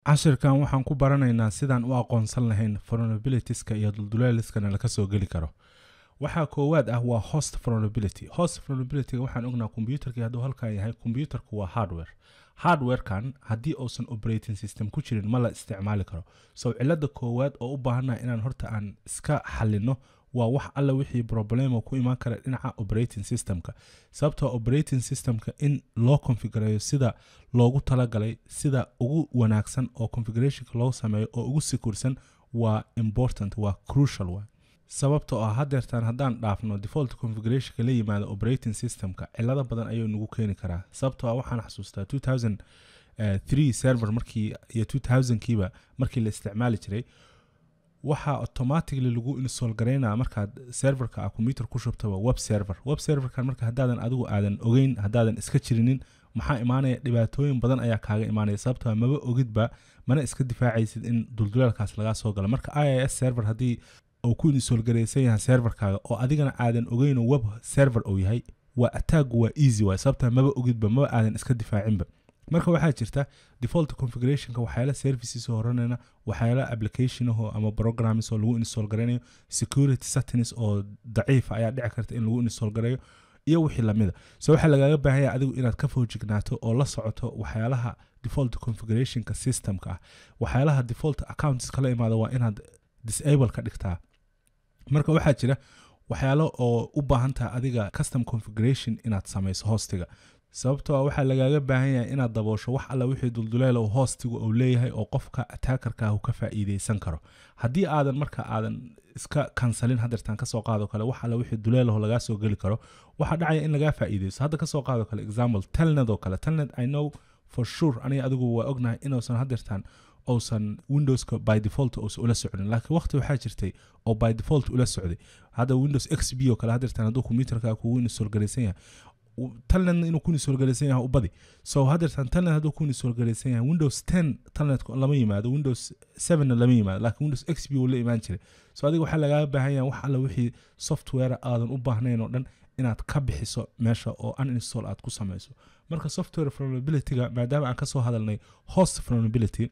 cashirkan waxaan ku baranaynaa sidaan u aqoonsan lahayn vulnerabilitieska iyo dulduleeliskana laga soo geli karo waxaa koowaad ah waa host vulnerability host vulnerabilityga waxaan ognaa kombyuutarkii hadduu halkan yahay kombyuutarku waa hardware hardwarekan haddii uusan operating system ku jirin ma la isticmaali karo so cilada koowaad oo u baahannaha inaan horta aan iska xalino waa wax alla wixii problemo ku imaan kara dhinaca operating systemka sababtoo operating systemka in loo configureeyo sida loogu talagalay sida ugu wanaagsan oo configurationka loo sameeyo oo ugu sekursan waa important waa crucial wa sababtoo ah hadeertaan haddaan dhaafno default configurationka la yimaado operating systemka cilado badan ayuu nagu keeni karaa sababtoo ah waxaan xasuustaa 2003 server markii iyo 2000kiiba markii la isticmaali jiray waxaa automatically lagu install garaynaa markaad serverka ah computer ku shubtaba web server web serverkan marka haddaadan adigu aadan ogeyn haddaadan iska jirinin maxaa imaanaya dhibaatooyin badan ayaa kaaga imaanaya sababtoo maba ogidba mana iska difaacaysid in dulduleelkaas lagaa soo galo marka i s server haddii uu ku install garaysan yahay serverkaaga oo adigana aadan ogeynoo web server uu yahay waa attaagu waa easy waay sababtaa maba ogidba maba aadan iska difaacinba marka waxaa jirta default configurationka waxyaala services horanayna waxyaala applicationaho ama programs oo lagu install garanayo security settings oo daciifa ayaa dhici karta in lagu install garayo iyo wixii lamida so waxaa lagaaga baahanya adigu inaad ka foojignaato oo la socoto waxyaalaha default configurationka systemka ah waxyaalaha default accounts kala imaada waa inaad disable ka dhigtaa marka waxaa jira waxyaalo oo u baahan taha adiga custom configuration inaad samayso hostiga sababtoo a waxaa lagaaga baahan yahay inaad daboosho wax alla wixii dulduleel oo hoostigu uu leeyahay oo qofka attackerkaahu ka faa'iideysan karo haddii aadan marka aadan iska kansalin hadeertaan kasoo qaado kale wax alla wixii duleelaho lagaa soo geli karo waxaa dhacaya in lagaa faa'iideyso hadda kasoo qaado kale example telnet oo kale telnet i know for sure aniga adigu waa ognahay inuusan hadeertaan uusan windowska by default uusan ula socdin laakiin waqti waxaa jirtay oo by default ula socday hadda windows x b oo kale hadeertaan hadduu computerka kugu install garaysan yahay talnet inuu ku nisolgalaysan yahay u badi so hadeertaan talnet hadduu ku nisolgalaysan yahay windows ten talnet lama yimaado windows sevenna lama yimaado laakiin windows x b uu la imaan jiray so adiga waxaa lagaaga baahan yahay wax alla wixii software aadan u baahnayn oo dhan inaad ka bixiso meesha oo uninstall aad ku samayso marka software vulnerabilityga maadaama aan kasoo hadalnay host vulnerability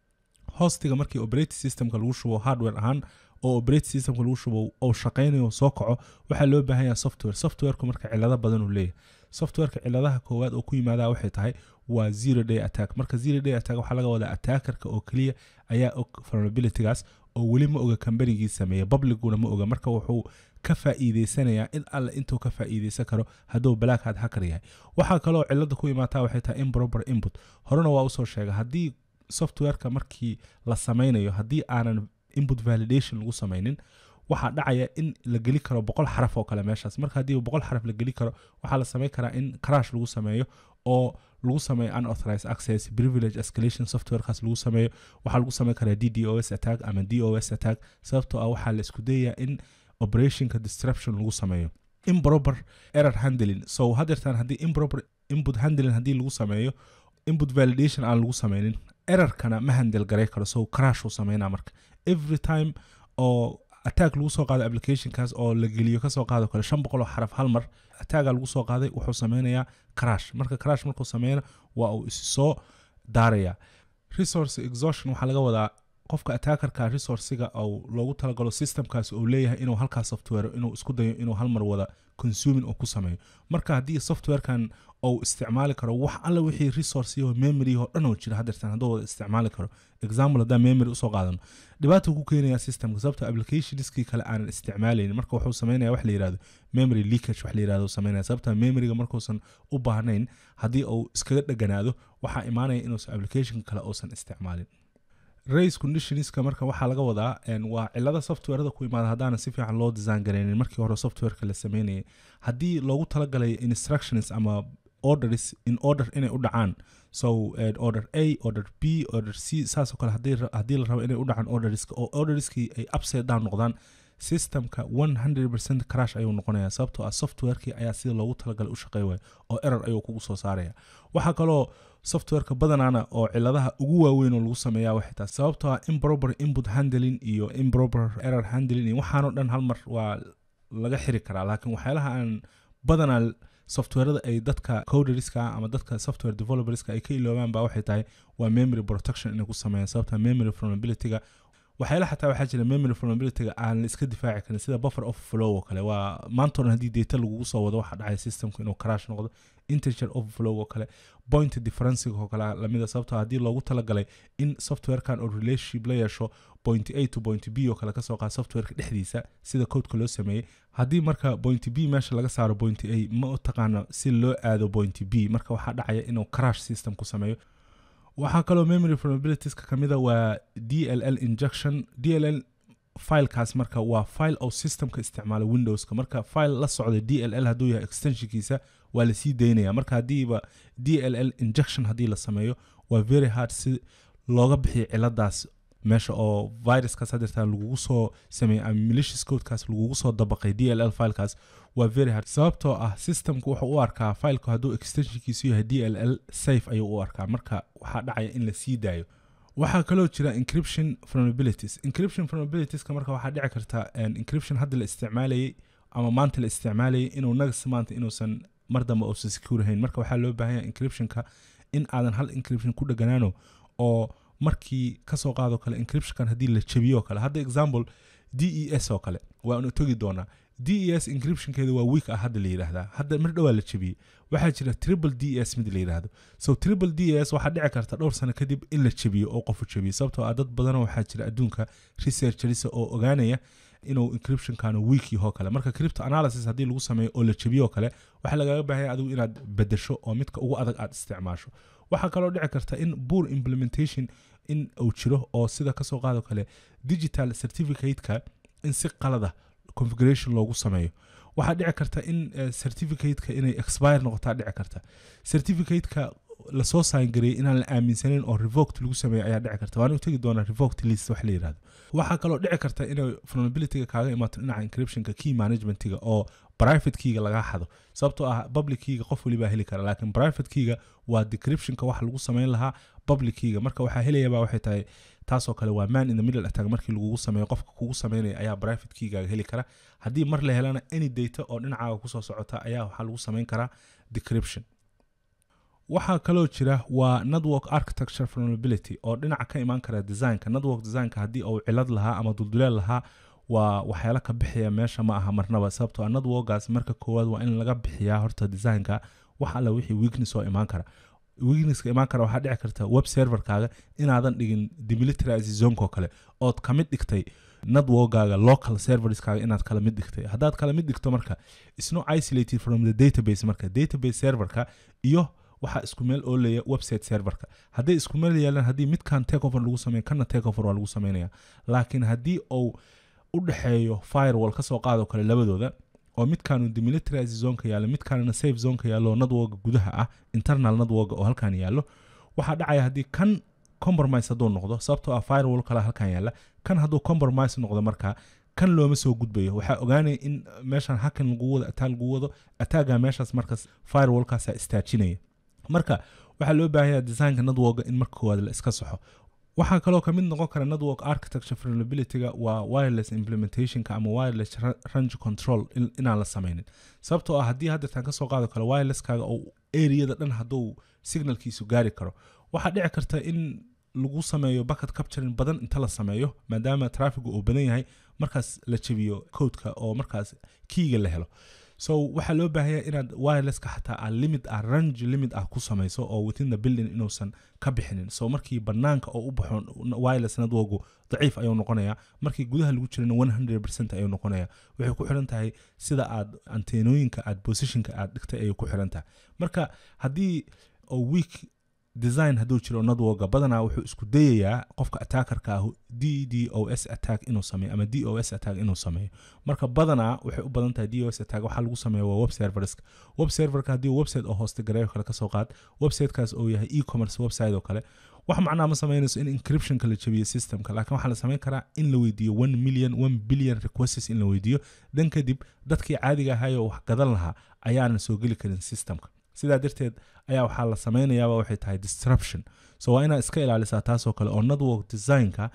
hostiga markii operating systemka lagu shubo hardware ahaan oo operating systemka lagu shubo oo shaqaynayo soo kaco waxaa loo baahan yahay software softwareku marka cilado badan uu leeyahay softwareka ciladaha koowaad oo ku yimaada waxay tahay waa zero day attack marka zero day attack waxaa laga wadaa attackerka oo keliya ayaa og vulnerabilitygaas oo weli ma oga kambanigii sameeya publicguna ma oga marka wuxuu ka faa'iideysanayaa in alle intuu ka faa'iideysan karo hadduu black hat hacker yahay waxaa kaloo cilada ku imaataa waxay tahay improper input horena waa usoo sheega haddii softwareka markii la samaynayo haddii aanan input validation lagu samaynin waxaa dhacaya in la geli karo boqol xaraf oo kale meeshaas marka haddii boqol xaraf la geli karo waxaa la samayn karaa in crash lagu sameeyo oo lagu sameeyo unauthorized access privilege escalation softwarekaas lagu sameeyo waxaa lagu samayn karaa d d o s attack ama d o s attack sababtoo ah waxaa la isku dayayaa in operationka disruption lagu sameeyo improper error handling so hadeertaan haddii improper input handling haddii lagu sameeyo input validation aan lagu sameynin errorkana ma handel garay karo so crash uu sameynaa marka every time oo attack lagu soo qaado applicationkaas oo la geliyo kasoo qaado kale shan boqol oo xaraf hal mar attacka lagu soo qaaday wuxuu sameynayaa crash marka crash markuu sameyna waa uu isi soo daaraya resource exhaustion waxaa laga wadaa qofka attackerka resourciga ou loogu talagalo systemkaas uu leeyahay inuu halkaas software inuu isku dayo inuu hal mar wada consuming uu ku sameeyo marka haddii softwarekan ou isticmaali karo wax alla wixii resource iyo memory oo dhan oo jira hadeertan hadduu wada isticmaali karo example haddaan memory usoo qaadano dhibaata ku keenaya systemka sababta applicationskii kale aanan isticmaalaynin marka wuxuu sameynaya wax la yirahdo memory leakage wax la yirahdo sameynaya sababta memoryga markuusan u baahnayn haddii uu iskaga dheganaado waxaa imaanaya inuusan application kale uusan isticmaalin race conditionska marka waxaa laga wadaa waa cilada softwareda ku imaada haddaanan si fiican loo design garaynin markii hore softwareka la sameynayay haddii loogu talagalay instructions ama orders in order inay u dhacaan so order a order b order c saasoo kale haddii la rabo inay u dhacaan orderska oo orderskii ay upside down noqdaan systemka 100% crash ayuu noqonaya sababtoo ah softwarekii ayaa sida loogu talagalay u shaqey waaya oo error ayuu kugu soo saaraya waxaa kaloo softwareka badanaana oo ciladaha ugu waaweyn oo lagu sameeya waxay tahay sababtoo ah improper input handling iyo improper error handling iyo waxaanoo dhan hal mar waa laga xiri karaa laakiin waxyaalaha aan badanaa softwareda ay dadka coderska ama dadka software developerska ay ka iloobaan ba waxay tahay waa memory protection inay ku sameeyaan sababta memory vulnerabilityga waxyaala xataa waxaa jira memory vulnerabilityga aan la iska difaaci karin sida buffer of flow oo kale waa maanta oran haddii data lagugu soo wado waxaa dhacaya systemku inuu crash noqdo integer overflow oo kale point differencing oo kale lamida sababtoo haddii loogu talagalay in softwarekan oo relationship la yeesho point a to point b oo kale kasoo qaad softwareka dhexdiisa sida codeka loo sameeyey haddii marka point b meesha laga saaro point a ma u taqaano si loo aado point b marka waxaa dhacaya inuu crash system ku sameeyo waxaa kaloo memory vulnerabilitieska ka mida waa d l l injection d l l filekaas marka waa file oo systemka isticmaala windowska marka file la socda d l l hadduu yahay extensionkiisa waa lasii daynaya marka haddiiba d l l injection haddii la sameeyo waa very hard si looga bixiyo ciladaas meesha oo viruskaas hadeertaan lagugu soo sameeyey ama malicious codekaas lagugu soo dabaqay d l l filekaas waa very hard sababtoo ah systemku wuxuu u arkaa fileka hadduu extensionkiisu yahay d l l safe ayuu u arkaa marka waxaa dhacaya in la sii daayo waxaa kaloo jira encryption vulnerabilities encryption vulnerabilitieska marka waxaa dhici karta encryption hadda la isticmaalayay ama maanta la isticmaalayay inuu nagas maanta inuusan mar dambe uusan secure ahayn marka waxaa loo baahan yahay encryptionka in aadan hal encryption ku dheganaano oo markii kasoo qaado kale encryptionkan haddii la jabiyo oo kale hadda example d e s oo kale waanu togi doonaa d e s encryptionkeeda waa week ah hadda la yidhaahdaa hadda mar dhowaa la jabiyey waxaa jira triple d s mid la yidhaahdo so triple d s waxaa dhici karta dhowr sano kadib in la jabiyo oo qofu jabiyo sababtoo ah dad badanoo waxaa jira adduunka researcherisa oo ogaanaya inuu encryptionkan week yahoo kale marka crypto analysis haddii lagu sameeyo oo la jabiyo oo kale waxaa lagaaga baahanya adigu inaad bedesho oo midka ugu adag aad isticmaasho waxaa kaloo dhici karta in boor implementation in uu jiro oo sida kasoo qaado kale digital certificateka in si qalada configuration loogu sameeyo waxaa dhici karta in certificateka inay expire noqotaa dhici karta certificateka lasoo saangareeyey inaan la aaminsanayn oo revoked lagu sameeyo ayaa dhici karta waana tegi doonaa revoked list wax la yidhahdo waxaa kaloo dhici karta inay vulnerabilityga kaaga imaato dhinaca encryptionka key managementiga oo private keyga lagaa xado sababtoo ah public keyga qof walibaa heli kara laakiin private keyga waa decryptionka wax lagu sameyn lahaa public keyga marka waxaa helayaba waxay tahay taasoo kale waa man in the middle attack markii lagugu sameeyo qofka kugu sameynaya ayaa private keygaaga heli kara haddii mar la helana any data oo dhinacaaga kusoo socota ayaa waxaa lagu sameyn karaa decryption waxaa kaloo jira waa network architecture vulnerability oo dhinaca ka imaan kara designka network designka haddii uu cilad lahaa ama dulduleel lahaa waa waxyaala ka bixaya meesha ma aha marnaba sababtoo ah networkaas marka koowaad waa in laga bixiyaa horta designka wax alla wixii weakness oo imaan kara weaknesska imaan kara waxaa dhici karta web serverkaaga inaadan dhigin demilitarize zonko kale ood ka mid dhigtay networkaaga local serverskaaga inaad kala mid dhigtay haddaad kala mid dhigto marka isno isolated from the database marka database serverka iyo waxaa isku meel oolaya website serverka hadday isku meel yaalaan haddii midkan takeover lagu sameeyo kana takeover waa lagu sameynaya laakiin haddii uu u dhexeeyo firewall kasoo qaado kale labadooda oo midkaanu demilitarize zonka yaallo midkaanna safe zonka yaallo networka gudaha ah internal networka oo halkan yaallo waxaa dhacaya haddii kan compromise hadduu noqdo sababtoo ah firewall kale halkan yaalla kan hadduu compromise noqdo marka kan looma soo gudbayo waxaa ogaanaya in meeshan hakan lagu wado attack lagu wado attacga meeshaas markaas firewallkaasaa istaajinaya marka waxaa loo baahanya designka networka in marka koowaad la iska saxo waxaa kaloo ka mid noqon kara network architecture vulnerabilityga waa wireless implementationka ama wireless range control inaan la sameynin sababtoo ah haddii haddeertaan kasoo qaado kale wirelesskaaga oo areada dhan hadduu signalkiisu gaari karo waxaa dhici karta in lagu sameeyo bucket capturing badan inta la sameeyo maadaama trafigu uu badan yahay markaas la jabiyo codeka oo markaas kiiga la helo so waxaa loo baahanya inaad wirelesska xataa a limit ah range limit ah ku samayso oo within the building inuusan ka bixinin so markii banaanka oo u baxo wireless networku daciif ayuu noqonaya markii gudaha lagu jirana one hundred percent ayuu noqonaya waxay ku xiran tahay sida aad anteenooyinka aad positionka aad dhigtay ayay ku xiran tahay marka haddii oo week design hadduu jiro networka badanaa wuxuu isku dayayaa qofka attackerka ah d d o s attack inuu sameeyo ama d o s attack inuu sameeyo marka badanaa waxay u badan tahay d o s attack waxaa lagu sameeya waa web serverska web serverka haddii website oo hoosta gareeyo kale kasoo qaad websitekaas oo yahay e-commerce website oo kale wax macnaa ma sameynayso in encryptionka la jabiyo systemka laakiin waxaa la sameyn karaa in la weydiiyo one million one billion requests in la weydiiyo dan kadib dadkii caadiga ahaayoo wax gadan lahaa ayaana soo geli karin systemka sidaa darteed ayaa waxaa la sameynayaaba waxay tahay disruption so waa inaad iska ilaalisaa taasoo kale oo network designka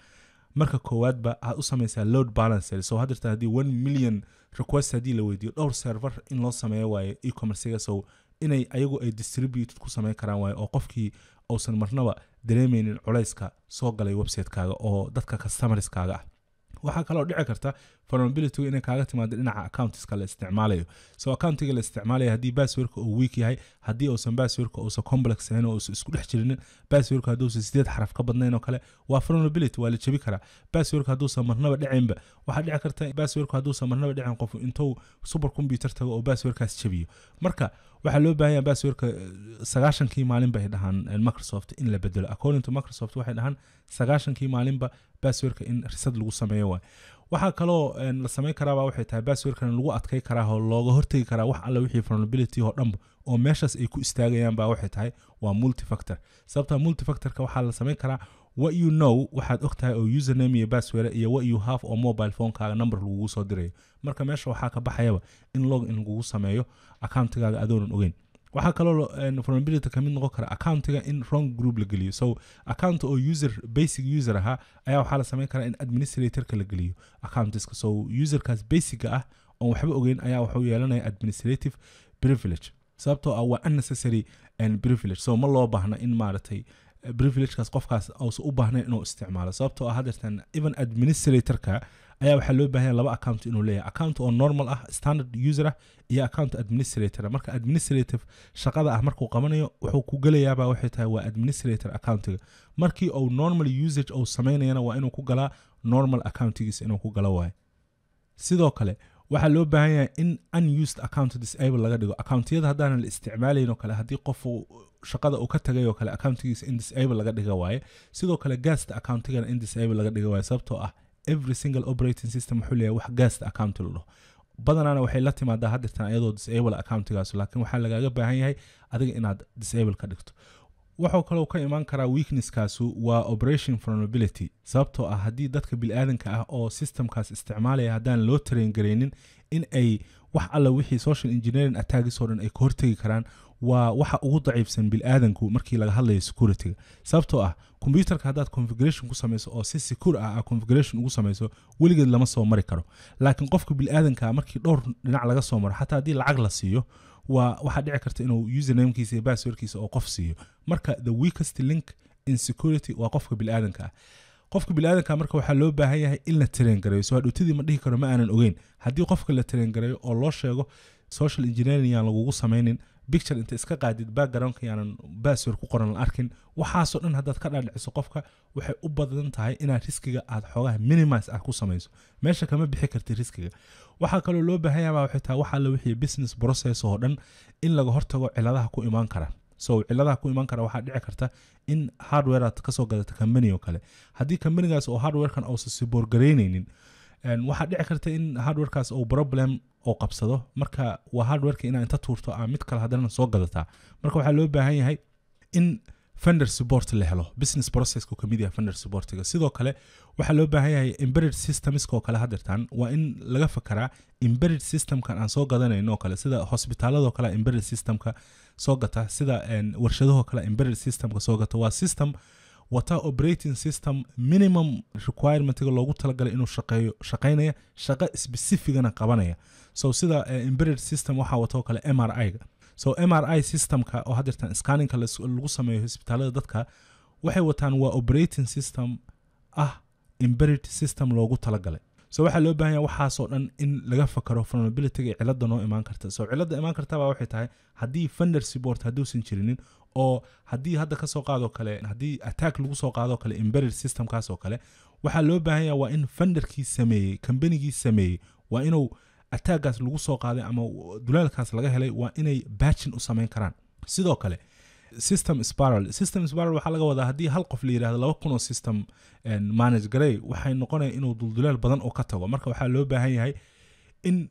marka koowaadba aad u samaysaa load balancer so haddirta haddii one million request haddii la weydiiyo dhowr server in loo sameeyo waaye e-commercega so inay ayagu ay distributed ku samayn karaan waaye oo qofkii uusan marnaba dareemeynin culayska soo galay website-kaaga oo dadka customerskaaga ah waxaa kaloo dhici karta vulnerability inay kaaga timaado dhinaca accountiska la isticmaalayo so accountiga la isticmaalayo haddii passwordka uu weak yahay haddii uusan passwordka uusan complex ahayn oo uusan isku dhex jirinin passwordka hadduusan sideed xaraf ka badnayn oo kale waa vulnerability waa la jebi karaa passwordka hadduusan marnaba dhicinba waxaa dhici karta passwordka hadduusan marnaba dhicin qof intuu super computer tago oo passwordkaas jebiyo marka waxaa loo baahan yahay passwordka sagaashankii maalin bay dhahaan microsoft in la bedelo according to microsoft waxay dhahaan sagaashankii maalinba passwordka in risad lagu sameeyo waay waxaa kaloo la samayn karaaba waxay tahay passwordkan lagu adkay karaa oo looga hortegi karaa wax alle wixii vulnerability oo dhanba oo meeshaas ay ku istaagayaan ba waxay tahay waa multifactor sababta multifactorka waxaa la samayn karaa what you know waxaad og tahay oo username iyo password iyo what you have oo mobile phonekaaga number lagugu soo dirayo marka meesha waxaa ka baxayaba in log in lagugu sameeyo accountigaaga adoonan ogeyn waxaa kaloo vulnerability kamid noqon kara accountiga in wrong group la geliyo so account oo user basic user ahaa ayaa waxaa la samayn karaa in administratorka la geliyo accountiska so userkaas basica ah oon waxba ogeyn ayaa wuxuu yeelanaya administrative privilege sababtoo ah waa unnecessary privilege so ma loo baahna in maaragtay privilegekaas qofkaas uusan u baahnayn inuu isticmaalo sababtoo ah haddeertan even administratorka ayaa waxaa loo baahanya laba account inuu leeyahay account oo normal ah standard user ah iyo account administrator marka administrative shaqada ah markuu qabanayo wuxuu ku gelayaaba waxay tahay waa administrator accountiga markii uu normal usage uu samaynayana waa inuu ku galaa normal accountigiisa inuu ku galo waayo sidoo kale waxaa loo baahan yahay in unused account disable laga dhigo accountiyada haddaanan la isticmaalayn oo kale haddii qof shaqada uu ka tagay oo kale accountigiisa in disable laga dhiga waaye sidoo kale gaasta accountigana in disable laga dhiga waaye sababtoo ah every single operating system wuxuu leeyahay wax gaasta account la dhaho badanaana waxay la timaadaa haddirtan ayadoo disable accountigaas laakiin waxaa lagaaga baahan yahay adiga inaad disable ka dhigto wuxuu kaloo ka imaan karaa weaknesskaasu waa operation vulnerability sababtoo ah haddii dadka bili-aadanka ah oo systemkaas isticmaalaya haddaan loo train garaynin in ay wax alla wixii social engineering attacks oo dhan ay ka hortegi karaan waa waxa ugu daciifsan bili-aadanku markii laga hadlayo securityga sababtoo ah computerka haddaad configuration ku samayso oo si secure ah a configuration ugu samayso weligeed lama soo mari karo laakiin qofka bili-aadanka markii dhowr dhinac laga soo maro xataa haddii lacag la siiyo waa waxaa dhici karta inuu usernamekiisa iyo passwordkiisa oo qof siiyo marka the weakest link in security waa qofka bili-aadanka ah qofka bili-aadanka marka waxaa loo baahan yahay in la tareen gareeyo soo hadhootadii ma dhihi karo ma aanan ogeyn haddii qofka la tareen gareeyo oo loo sheego social engineering yaan lagugu samaynin picture inta iska qaadid backgroundka yaanan password ku qoran la arkin waxaasoo dhan haddaad ka dhaadhiciso qofka waxay u badan tahay inaad riskiga aad xoogaha minimise ah ku samayso meesha kama bixi kartid riskiga waxaa kaloo loo baahan yahay waxay tahay waxa la wixii business process oo dhan in laga hortago ciladaha ku imaan kara so ciladaha ku imaan kara waxaa dhici karta in hardware aad kasoo gadata company oo kale haddii companygaas oo hardwarekan uusan siboorgaraynaynin waxaa dhici karta in hardwarekaas uu problem oo qabsado marka waa hardwareka inaa inta tuurto aa mid kale haddana soo gadataa marka waxaa loo baahan yahay in fender support la helo business processka ka mid yahay fender supportiga sidoo kale waxaa loo baahan yahay embedded systemska oo kale hadirtaan waa in laga fakaraa embedded systemkan aan soo gadanayno oo kale sida hosbitaaladoo kale embedded systemka soo gata sida warshadahoo kale embedded systemka soo gata waa system wata operating system minimum requirementiga loogu talagalay inuu shaqeeyo shaqaynaya shaqo specificana qabanaya so sida embedded system waxaa watoo kale m r i ga so m r i systemka oo hadirtan scanninka lagu sameeyo hosbitaalada dadka waxay wataan waa operating system ah embedded system loogu talagalay so waxaa loo baahan yahay waxaasoo dhan in laga fakaro vulnerabilityga cilada noo imaan karta so cilada imaan kartaba waxay tahay haddii fender support hadduusan jirinin oo haddii hadda kasoo qaadoo kale haddii attack lagu soo qaadoo kale embedded systemkaas oo kale waxaa loo baahan yahay waa in fenderkii sameeyey combanygii sameeyey waa inuu attackgaas lagu soo qaaday ama dulaalkaas laga helay waa inay batchin u samayn karaan sidoo kale system spiral system spiral waxaa laga wadaa haddii hal qof la yidhahdo laba kun oo system manage garey waxay noqonaya inuu duldulaal badan oo ka tago marka waxaa loo baahan yahay in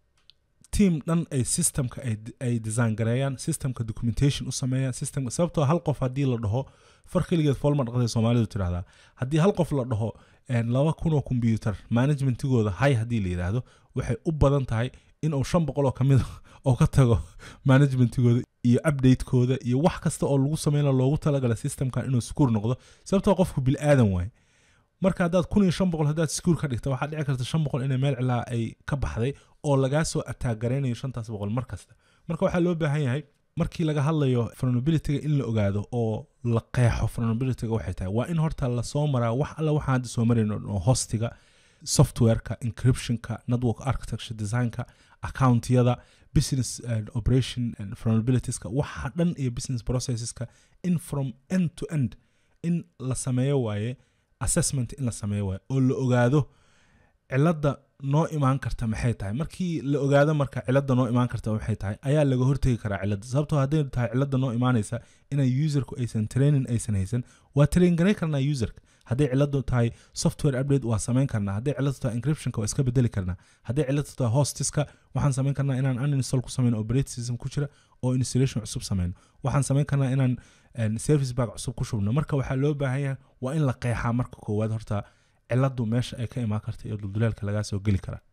team dhan ay systemka ay design gareeyaan systemka documentation u sameeyaan systemka sababtoo hal qof haddii la dhaho far keligeed foolma dhaqday soomaalidu tirahdaa haddii hal qof la dhaho laba kun oo combyuter managementigooda hay haddii la yidhaahdo waxay u badan tahay inuu shan boqol oo kamid oo ka tago managementigooda iyo updatekooda iyo wax kasta oo lagu sameyna loogu talagala systemkan inuu sukuur noqdo sababtoo qofku bil-aadan waay marka haddaad kun iyo shan boqol haddaad skuul ka dhigta waxaa dhici karta shan boqol inay meel cilaa ay ka baxday oo lagaa soo ataagaraynayo shantaas boqol mar kasta marka waxaa loo baahan yahay markii laga hadlayo vulnerabilityga in la ogaado oo la qeexo vulnerabilityga waxay tahay waa in horta lasoo maraa wax alla waxaan hadda soo marayn oo hostiga softwareka encryptionka network architecture designka accountyada business and operation and vulnerabilitieska waxa dhan iyo business processeska in from end to end in la sameeyo waaye assessment in la sameeyo waaye oo la ogaado cilada noo imaan karta maxay tahay markii la ogaado marka cilada noo imaan karta maxay tahay ayaa laga hortegi karaa cilada sababtoo hadday tahay cilada noo imaanaysa inay userku aysan training aysan haysan waa train garay karnaa userka hadday ciladu tahay software update waa samayn karnaa hadday ciladu tahay encryptionka waa iska bedeli karnaa hadday ciladu tahay hostiska waxaan samayn karnaa inaan uninstall ku samayno operating system ku jira oo installation cusub samayno waxaan samayn karnaa inaan service bag cusub ku shubno marka waxaa loo baahan yahay waa in la qeexaa marka koowaad horta ciladu meesha ay ka imaan karta iyo duldulaalka lagaa soo geli karaa